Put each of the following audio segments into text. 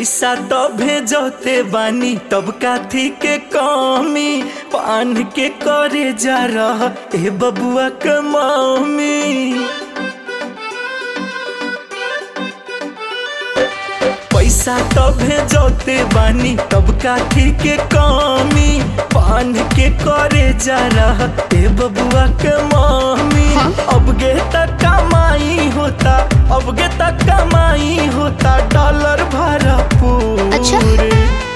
पैसा तो भेजते बानी तब काथी के कमी पान के करे जा रहा ए बबुआ के मम्मी पैसा तो भेजते बानी तब काथी के कमी पान के करे जा रहा ए बबुआ के मम्मी अब गे तक कमाई होता अब गे तक कमाई होता डॉलर भरा अच्छा। पूरे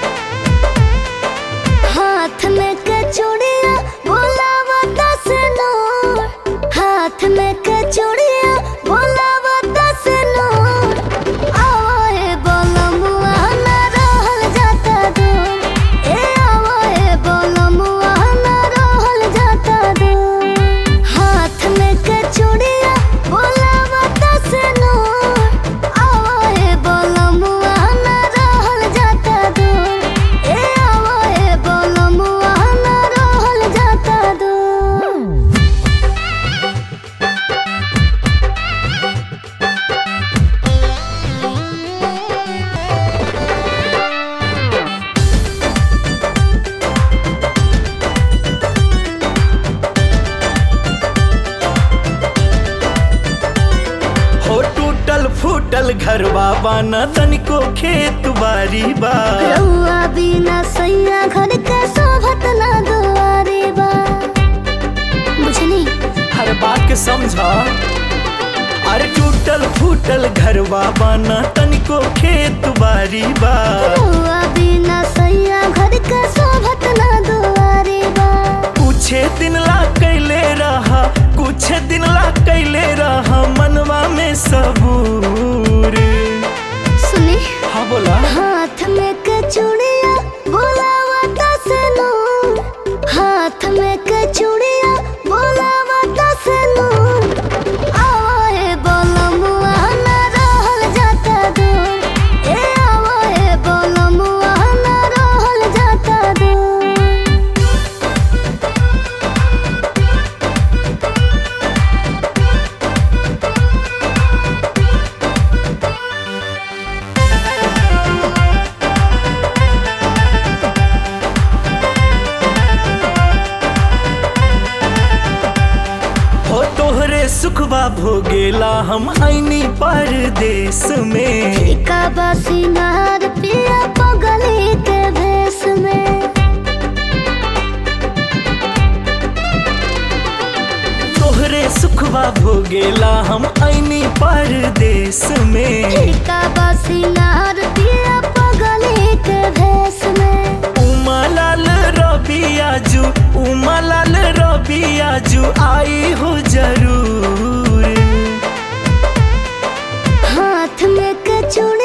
हाथ में कचौड़िया बोलावा दस नोर हाथ में कचौड़िया बोलावा दस नोर आवाए बोलमुआ ना रहल जाता दूर ए आवाए बोलमुआ ना रहल जाता दूर हाथ में कचौड़िया बोलावा दस नोर आवाए बोलमुआ ना रहल जाता दूर ए आवाए बोलमुआ ना रहल जाता दूर हो टूटल फूटल घरवा बाना तनिको खेत बारी बा रउआ बिना सैया घर के शोभत ना दुआरे बा बुझनी हर बात के समझा अरे टूटल फूटल घरवा बाना तनिको खेत बारी बा रउआ बिना सैया घर के शोभत ना दुआरे बा कुछ दिन ला कैले रहा कुछ दिन ला कैले रहा मनवा में सबूर सुनी हाँ बोला हाथ में कचौड़िया बोलावा दस नूर हाथ में कचौड़िया बोलावा दस नूर आवाए बोलमुआ ना रहल जाता दूर ए आवाए बोलमुआ ना रहल जाता दूर हो तोहरे सुखबा भोगेला हम आईनी परदेश में का बसिनार पिया पगली के भेस में तोहरे सुखबा भोगेला हम आईनी परदेश में का बसिनार पिया पगली के भेस में उमालाल रबियाजू उमालाल रबियाजू आई हो जरूर हाथ में कचौड़